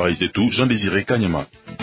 habari zetu Jean Desire Kanyama.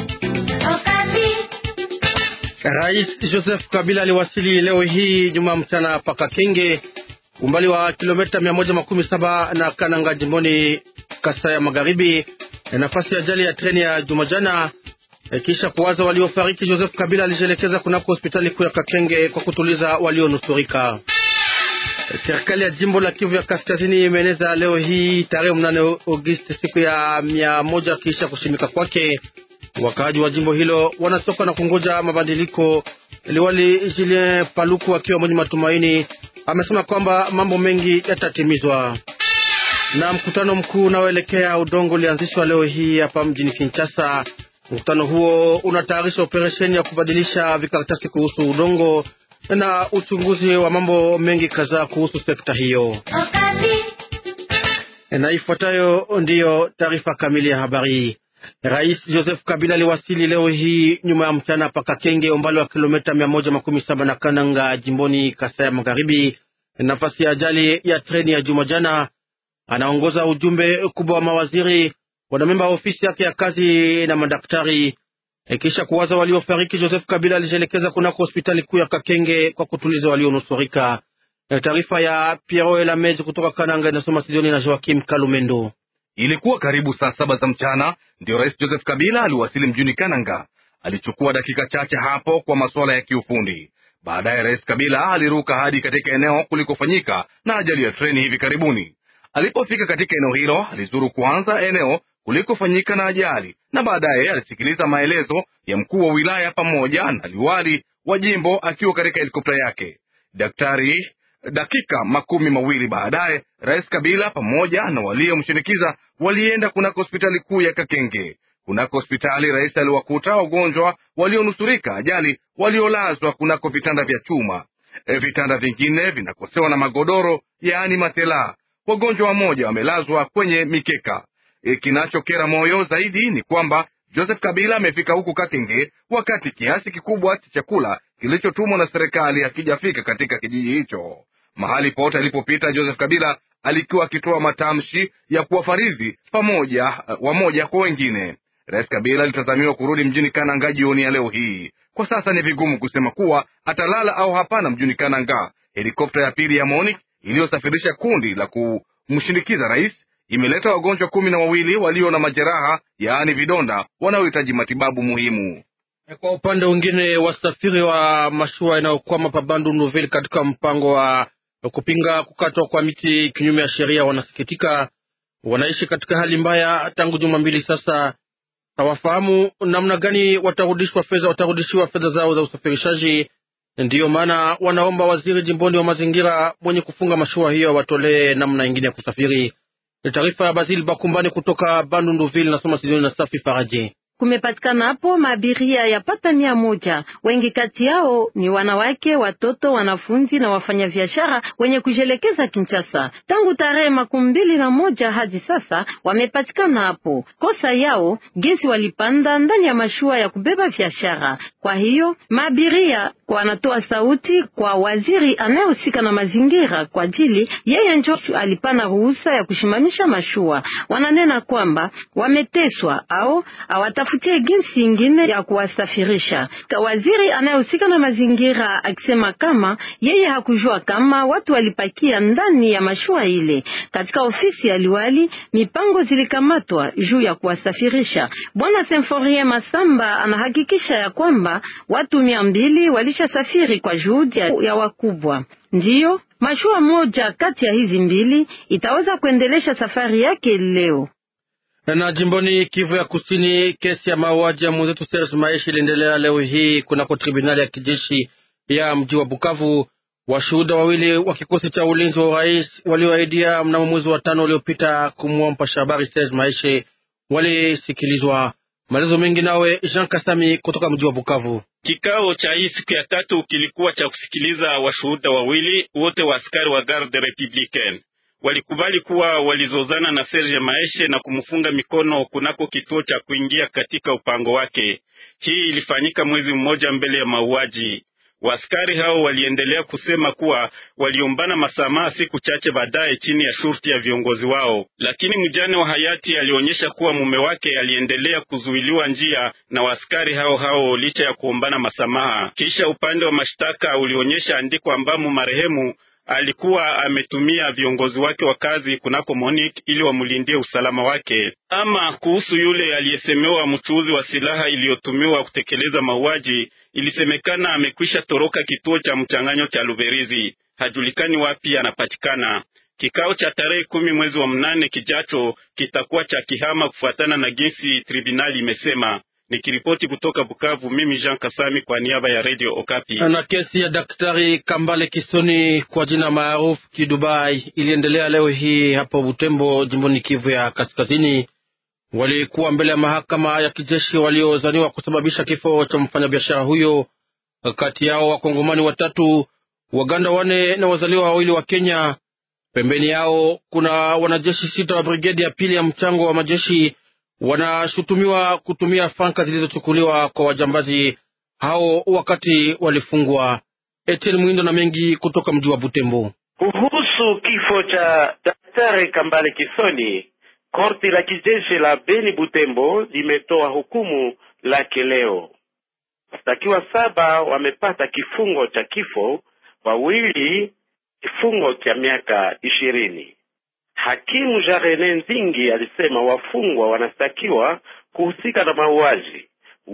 Rais Joseph Kabila aliwasili leo hii Jumaa mchana paka Kenge, umbali wa kilomita mia moja makumi saba na Kananga, jimboni Kasai ya Magharibi, nafasi ya ajali ya treni ya Jumajana. Kisha kuwaza waliofariki, Joseph Kabila alijielekeza kunako hospitali kuu ya Kakenge kwa kutuliza walionusurika. Serikali ya jimbo la Kivu ya Kaskazini imeeneza leo hii tarehe mnane Agosti siku ya mia moja kisha kushimika kwake. Wakaaji wa jimbo hilo wanatoka na kungoja mabadiliko. Liwali Julien Paluku akiwa mwenye matumaini amesema kwamba mambo mengi yatatimizwa. Na mkutano mkuu unaoelekea udongo ulianzishwa leo hii hapa mjini Kinshasa. Mkutano huo unatayarisha operesheni ya kubadilisha vikaratasi kuhusu udongo na uchunguzi wa mambo mengi kadhaa kuhusu sekta hiyo. Na ifuatayo ndiyo taarifa kamili ya habari. Rais Joseph Kabila aliwasili leo hii nyuma ya mchana paka Kenge, umbali wa kilomita mia moja makumi saba na Kananga, jimboni Kasai ya Magharibi, nafasi ya ajali ya treni ya juma jana. Anaongoza ujumbe kubwa wa mawaziri, wanamemba wa ofisi yake ya kazi na madaktari. Kisha kuwaza waliofariki, Joseph Kabila alijielekeza kunako hospitali kuu ya Kakenge kwa kutuliza walionusurika. Taarifa ya Piero Elamezi kutoka Kananga inasoma studioni na Joakim Kalumendo. Ilikuwa karibu saa saba za mchana ndio rais Joseph Kabila aliwasili mjini Kananga. Alichukua dakika chache hapo kwa masuala ya kiufundi. Baadaye rais Kabila aliruka hadi katika eneo kulikofanyika na ajali ya treni hivi karibuni. Alipofika katika eneo hilo, alizuru kwanza eneo kulikofanyika na ajali na baadaye alisikiliza maelezo ya mkuu wa wilaya pamoja na liwali wa jimbo akiwa katika helikopta yake. Daktari dakika makumi mawili baadaye rais Kabila pamoja na waliomshinikiza walienda kunako hospitali kuu ya Kakenge. Kunako hospitali rais aliwakuta wagonjwa walionusurika ajali waliolazwa kunako vitanda vya chuma. E, vitanda vingine vinakosewa na magodoro, yaani matela. Wagonjwa wamoja wamelazwa kwenye mikeka. E, kinachokera moyo zaidi ni kwamba Joseph Kabila amefika huku Kakenge wakati kiasi kikubwa cha chakula kilichotumwa na serikali hakijafika katika kijiji hicho. Mahali pote alipopita Joseph Kabila alikuwa akitoa matamshi ya kuwafaridhi pamoja wamoja kwa wengine. Rais Kabila alitazamiwa kurudi mjini Kananga jioni ya leo hii. Kwa sasa ni vigumu kusema kuwa atalala au hapana mjini Kananga. Helikopta ya pili ya MONUC iliyosafirisha kundi la kumshindikiza rais imeleta wagonjwa kumi na wawili walio na majeraha yaani vidonda wanaohitaji matibabu muhimu. Kwa upande mwingine, wasafiri wa mashua inayokwama pa Bandu Nouvelle katika mpango wa kupinga kukatwa kwa miti kinyume ya sheria wanasikitika. Wanaishi katika hali mbaya tangu juma mbili sasa. Hawafahamu namna gani watarudishwa fedha, watarudishiwa fedha zao za usafirishaji. Ndiyo maana wanaomba waziri jimboni wa mazingira mwenye kufunga mashua hiyo watolee namna ingine ya kusafiri. Taarifa ya Bazil Bakumbani kutoka Bandu Nouvelle, nasoma Sidoni na Safi Faraji. Kumepatikana hapo maabiria yapata mia moja. Wengi kati yao ni wanawake, watoto, wanafunzi na wafanyabiashara wenye kujelekeza Kinshasa. Tangu tarehe makumi mbili na moja hadi sasa wamepatikana hapo. Kosa yao gesi walipanda ndani ya mashua ya kubeba biashara. Kwa hiyo maabiria wanatoa sauti kwa waziri anayehusika na mazingira, kwa ajili yeye njo alipana ruhusa ya kushimamisha mashua. Wananena kwamba wameteswa au awatafutie jinsi ingine ya kuwasafirisha. Waziri anayehusika na mazingira akisema kama yeye hakujua kama watu walipakia ndani ya mashua ile. Katika ofisi ya liwali, mipango zilikamatwa juu ya kuwasafirisha. Bwana Semforie Masamba anahakikisha ya kwamba watu mia mbili walishasafiri kwa juhudi ya wakubwa. Ndiyo mashua moja kati ya hizi mbili itaweza kuendelesha safari yake leo. Na jimboni Kivu ya Kusini, kesi ya mauaji ya mwenzetu Serge Maishi iliendelea leo hii kunako tribunali ya kijeshi ya mji wa Bukavu. Washuhuda wawili wa kikosi cha ulinzi wa urais walioahidia mnamo mwezi wa tano uliopita kumua mpasha habari Serge Maishi walisikilizwa. Maelezo mengi nawe Jean Kasami kutoka mji wa Bukavu. Kikao cha hii siku ya tatu kilikuwa cha kusikiliza washuhuda wawili wote wa askari wa Garde Republicaine walikubali kuwa walizozana na Serge Maeshe na kumfunga mikono kunako kituo cha kuingia katika upango wake. Hii ilifanyika mwezi mmoja mbele ya mauaji. Waaskari hao waliendelea kusema kuwa waliombana masamaha siku chache baadaye chini ya shurti ya viongozi wao, lakini mjane wa hayati alionyesha kuwa mume wake aliendelea kuzuiliwa njia na waaskari hao hao licha ya kuombana masamaha. Kisha upande wa mashtaka ulionyesha andiko ambamo marehemu alikuwa ametumia viongozi wake wa kazi kunako Monique ili wamlindie usalama wake. Ama kuhusu yule aliyesemewa mchuuzi wa silaha iliyotumiwa kutekeleza mauaji, ilisemekana amekwisha toroka kituo cha mchanganyo cha Luberizi, hajulikani wapi anapatikana. Kikao cha tarehe kumi mwezi wa mnane kijacho kitakuwa cha kihama kufuatana na jinsi tribunali imesema. Nikiripoti kutoka Bukavu, mimi Jean Kasami kwa niaba ya Radio Okapi. Na kesi ya daktari Kambale Kisoni kwa jina maarufu Kidubai iliendelea leo hii hapo Butembo, jimboni Kivu ya Kaskazini. Walikuwa mbele ya mahakama ya kijeshi waliozaniwa kusababisha kifo cha mfanyabiashara huyo, kati yao wakongomani watatu, waganda wane na wazaliwa wawili wa Kenya. Pembeni yao kuna wanajeshi sita wa brigedi ya pili ya mchango wa majeshi wanashutumiwa kutumia franka zilizochukuliwa kwa wajambazi hao wakati walifungwa. Etienne Mwindo na mengi kutoka mji wa Butembo. Kuhusu kifo cha daktari Kambale Kisoni, korti la kijeshi la Beni Butembo limetoa hukumu lake leo. Washtakiwa saba wamepata kifungo cha kifo, wawili kifungo cha miaka ishirini. Hakimu Jarene Nzingi alisema wafungwa wanastakiwa kuhusika na mauaji,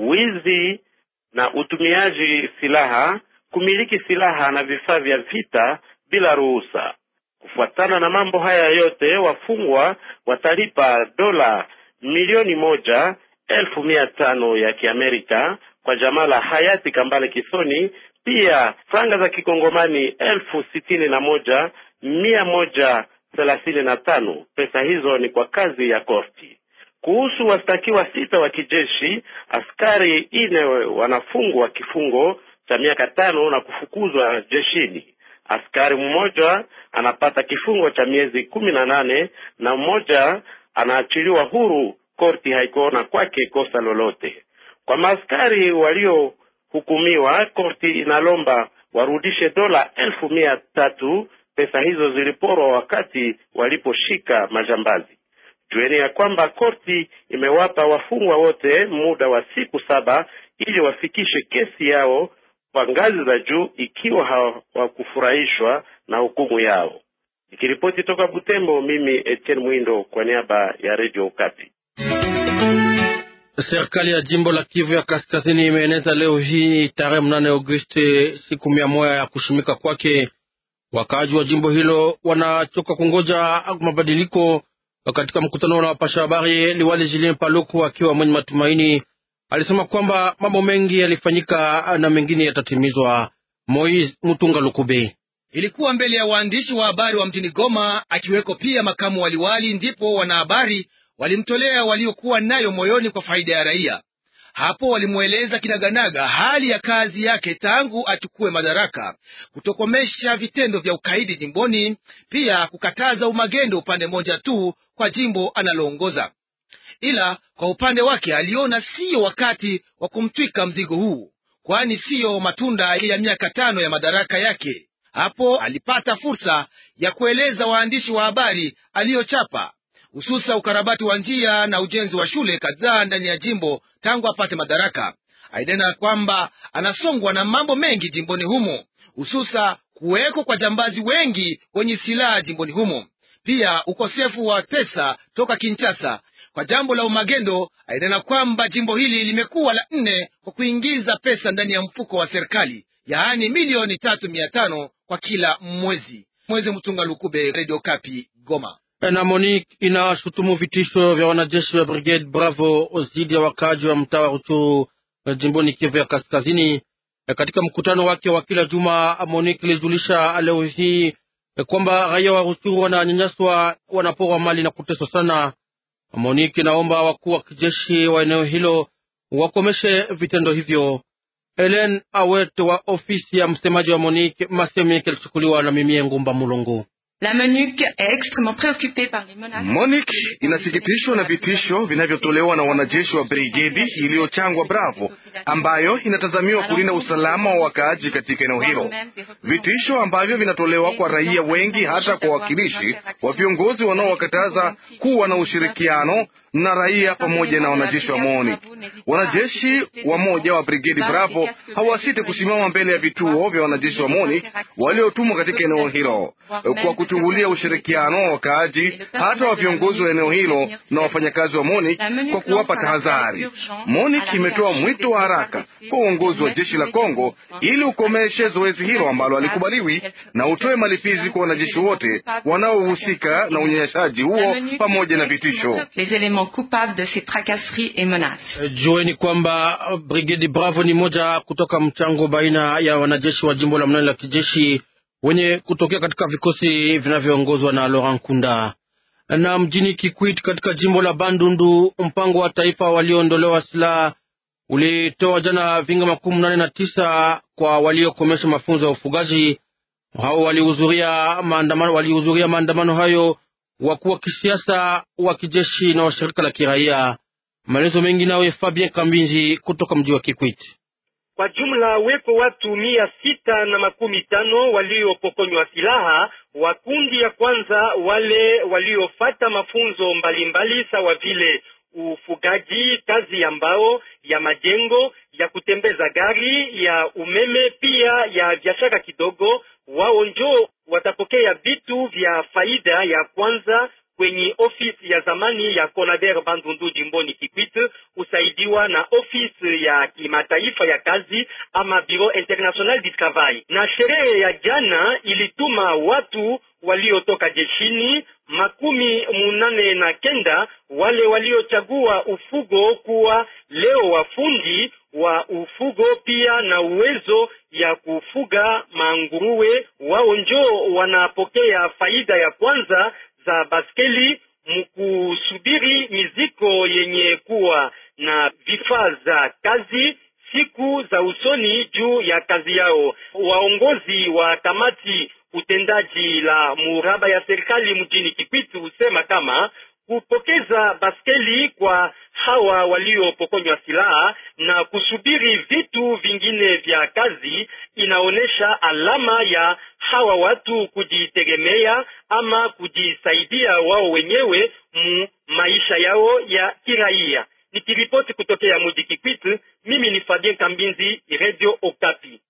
wizi na utumiaji silaha, kumiliki silaha na vifaa vya vita bila ruhusa. Kufuatana na mambo haya yote, wafungwa watalipa dola milioni moja elfu mia tano ya Kiamerika kwa jamaa la hayati Kambale Kisoni, pia franga za kikongomani elfu sitini na moja mia moja thelathini na tano. Pesa hizo ni kwa kazi ya korti. Kuhusu wastakiwa sita wa kijeshi, askari ine wanafungwa kifungo cha miaka tano na kufukuzwa jeshini. Askari mmoja anapata kifungo cha miezi kumi na nane na mmoja anaachiliwa huru. Korti haikuona kwake kosa lolote. Kwa maaskari waliohukumiwa, korti inalomba warudishe dola elfu mia tatu. Pesa hizo ziliporwa wakati waliposhika majambazi. Jueni ya kwamba korti imewapa wafungwa wote muda wa siku saba ili wafikishe kesi yao kwa ngazi za juu ikiwa hawakufurahishwa na hukumu yao. Nikiripoti toka Butembo, mimi Etienne Mwindo kwa niaba ya Radio Okapi. Serikali ya jimbo la Kivu ya Kaskazini imeeneza leo hii tarehe mnane Agosti siku mia moja ya kushimika kwake. Wakaaji wa jimbo hilo wanachoka kungoja mabadiliko. Katika mkutano na wapasha habari, liwali Julien Paluku akiwa mwenye matumaini alisema kwamba mambo mengi yalifanyika na mengine yatatimizwa. Moise Mutunga Lukube ilikuwa mbele ya waandishi wa habari wa mjini Goma, akiweko pia makamu waliwali, ndipo wanahabari walimtolea waliokuwa nayo moyoni kwa faida ya raia. Hapo walimweleza kinaganaga hali ya kazi yake tangu achukue madaraka, kutokomesha vitendo vya ukaidi jimboni, pia kukataza umagendo upande mmoja tu kwa jimbo analoongoza. Ila kwa upande wake aliona siyo wakati wa kumtwika mzigo huu, kwani siyo matunda ya miaka tano ya madaraka yake. Hapo alipata fursa ya kueleza waandishi wa habari aliyochapa hususa ukarabati wa njia na ujenzi wa shule kadhaa ndani ya jimbo tangu apate madaraka. Aidena kwamba anasongwa na mambo mengi jimboni humo, hususa kuweko kwa jambazi wengi wenye silaha jimboni humo, pia ukosefu wa pesa toka Kinshasa kwa jambo la umagendo. Aidena kwamba jimbo hili limekuwa la nne kwa kuingiza pesa ndani ya mfuko wa serikali, yaani milioni tatu mia tano kwa kila mwezi. Mwezi Mtunga Lukube, Radio Kapi, Goma na Monique inashutumu vitisho vya wanajeshi wa Brigade Bravo dhidi ya wakaaji wa mtaa wa Ruchuru jimboni Kivu ya Kaskazini. Katika mkutano wake wa kila juma, Monique ilijulisha leo hii kwamba raia wa Ruchuru wananyanyaswa, wanaporwa mali na kuteswa sana. Monique inaomba wakuu wa kijeshi wa eneo hilo wakomeshe vitendo hivyo. Helen Awet wa ofisi ya msemaji wa Monique, masemi yake yalichukuliwa na Mimie Ngumba Mulongo. La MONUC est extrêmement préoccupée par les menaces. MONUC inasikitishwa na vitisho vinavyotolewa na wanajeshi wa brigedi iliyochangwa Bravo ambayo inatazamiwa kulinda usalama wa wakaaji katika eneo hilo, vitisho ambavyo vinatolewa kwa raia wengi, hata kwa wakilishi wa viongozi wanaowakataza kuwa na ushirikiano na raia pamoja na wanajeshi wa MONUC. Wanajeshi wamoja wa brigedi Bravo hawasite kusimama mbele ya vituo vya wanajeshi wa MONUC waliotumwa katika eneo hilo kwa kuchungulia ushirikiano wa wakaaji, hata wa viongozi wa eneo hilo na wafanyakazi wa MONUC kwa kuwapa tahadhari. MONUC imetoa mwito wa haraka kwa uongozi wa jeshi la Kongo ili ukomeshe zoezi hilo ambalo halikubaliwi na utoe malipizi kwa wanajeshi wote wanaohusika na unyanyashaji huo pamoja na vitisho. Les éléments coupables de ces tracasseries et menaces. Jueni kwamba brigedi Bravo ni moja kutoka mchango baina ya wanajeshi wa jimbo la mnane la kijeshi wenye kutokea katika vikosi vinavyoongozwa na Laurent Kunda. Na mjini Kikwit katika jimbo la Bandundu, mpango wa taifa walioondolewa silaha ulitoa jana vinga makumi nane na tisa kwa waliokomesha mafunzo ya ufugaji. Hao walihudhuria maandamano, walihudhuria maandamano hayo wakuu wa kisiasa, wa kijeshi na wa shirika la kiraia. Maelezo mengi nawe Fabien Kambinji kutoka mji wa Kikwit. Kwa jumla wepo watu mia sita na makumi tano waliopokonywa silaha wa kundi ya kwanza, wale waliofata mafunzo mbalimbali sawa vile ufugaji, kazi ya mbao, ya majengo, ya kutembeza gari, ya umeme, pia ya biashara kidogo. Wao njo watapokea vitu vya faida ya kwanza kwenye ofisi ya zamani ya Conader Bandundu jimboni Kikwit, usaidiwa na ofisi ya kimataifa ya kazi ama Bureau International du Travail. Na sherehe ya jana ilituma watu waliotoka jeshini makumi munane na kenda wale waliochagua ufugo kuwa leo wafundi wa ufugo pia na uwezo ya kufuga manguruwe. Wao njo wanapokea faida ya kwanza za baskeli mkusubiri miziko yenye kuwa na vifaa za kazi siku za usoni juu ya kazi yao. Waongozi wa kamati utendaji la muraba ya serikali mjini Kipiti husema kama kupokeza baskeli kwa hawa waliopokonywa silaha na kusubiri vitu vingine vya kazi inaonyesha alama ya hawa watu kujitegemea ama kujisaidia wao wenyewe mu maisha yao ya kiraia. Nikiripoti kutokea mji Kikwit, mimi ni Fabien Kambinzi, Radio Okapi.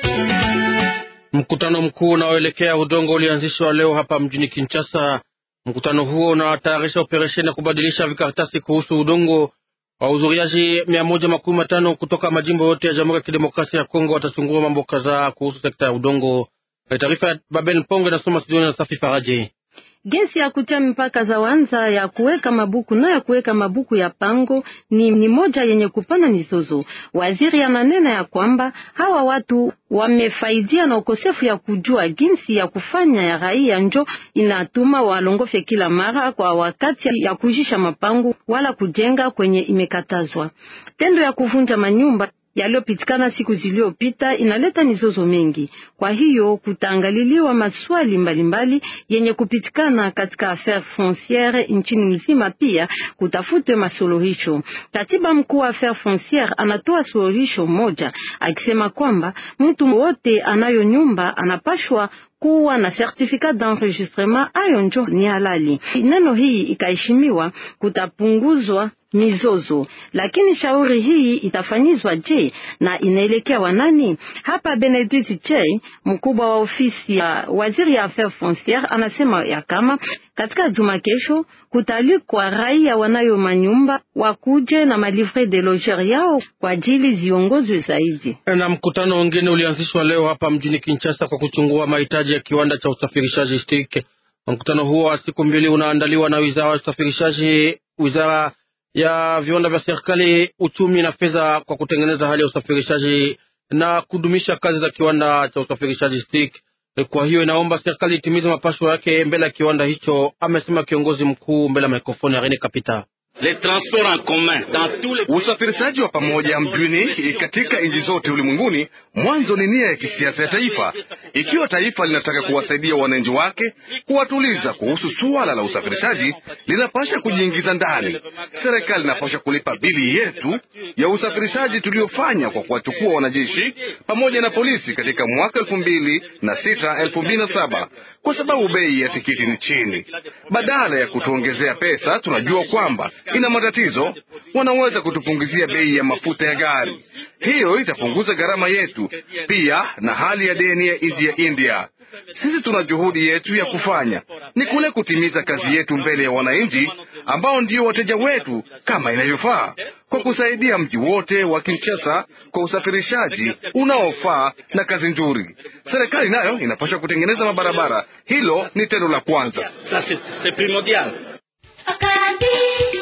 Mkutano mkuu unaoelekea udongo ulianzishwa leo hapa mjini Kinshasa. Mkutano huo unatayarisha operesheni ya kubadilisha vikaratasi kuhusu udongo. Wahudhuriaji mia moja makumi matano kutoka majimbo yote ya Jamhuri ya Kidemokrasia ya Kongo watachungua mambo kadhaa kuhusu sekta ya udongo. Taarifa ya Babel Mponge nasoma studioni na Safi Faraji. Gesi ya kutia mipaka za wanza ya kuweka mabuku na ya kuweka mabuku ya pango ni, ni moja yenye kupana mizozo. Waziri ananena ya kwamba hawa watu wamefaidia na ukosefu ya kujua jinsi ya kufanya ya raia, njo inatuma walongofe kila mara kwa wakati ya kujisha mapango wala kujenga kwenye imekatazwa. Tendo ya kuvunja manyumba yaliyopitikana siku zilizopita inaleta mizozo mingi. Kwa hiyo kutaangaliliwa maswali mbalimbali mbali yenye kupitikana katika affaire fonciere nchini mzima, pia kutafutwe masuluhisho. Katiba mkuu wa affaire fonciere anatoa suluhisho moja akisema kwamba mtu wote anayo nyumba anapashwa kuwa na certificat d'enregistrement, ayo njo ni halali. Neno hii ikaheshimiwa, kutapunguzwa mizozo. Lakini shauri hii itafanyizwa je, na inaelekea wanani? Hapa Benedict Chey, mkubwa wa ofisi ya waziri ya affaires foncières, anasema ya kama katika juma kesho kutalikwa raia wanayo manyumba wakuje na malivre de loger yao kwa ajili ziongozwe zaidi. Na mkutano wengine ulianzishwa leo hapa mjini Kinshasa kwa kuchungua mahitaji ya kiwanda cha usafirishaji STIK. Mkutano huo wa siku mbili unaandaliwa na wizara ya usafirishaji, wizara ya viwanda vya serikali, uchumi na fedha kwa kutengeneza hali ya usafirishaji na kudumisha kazi za kiwanda cha usafirishaji STIK. Kwa hiyo inaomba serikali itimize mapasho yake mbele ya kiwanda hicho, amesema kiongozi mkuu mbele ya mikrofoni ya Rene Kapita. Usafirishaji wa pamoja mjini katika nchi zote ulimwenguni mwanzo ni nia ya kisiasa ya taifa. Ikiwa taifa linataka kuwasaidia wananchi wake, kuwatuliza kuhusu suala la usafirishaji, linapasha kujiingiza ndani. Serikali inapasha kulipa bili yetu ya usafirishaji tuliofanya kwa kuwachukua wanajeshi pamoja na polisi katika mwaka elfu mbili na sita elfu mbili na saba kwa sababu bei ya tikiti ni chini. Badala ya kutuongezea pesa, tunajua kwamba ina matatizo, wanaweza kutupunguzia bei ya mafuta ya gari. Hiyo itapunguza gharama yetu, pia na hali ya deni ya nchi ya India. Sisi tuna juhudi yetu ya kufanya ni kule kutimiza kazi yetu mbele ya wananchi ambao ndio wateja wetu kama inavyofaa, kwa kusaidia mji wote wa Kinshasa kwa usafirishaji unaofaa na kazi nzuri. Serikali nayo inapaswa kutengeneza mabarabara. Hilo ni tendo la kwanza.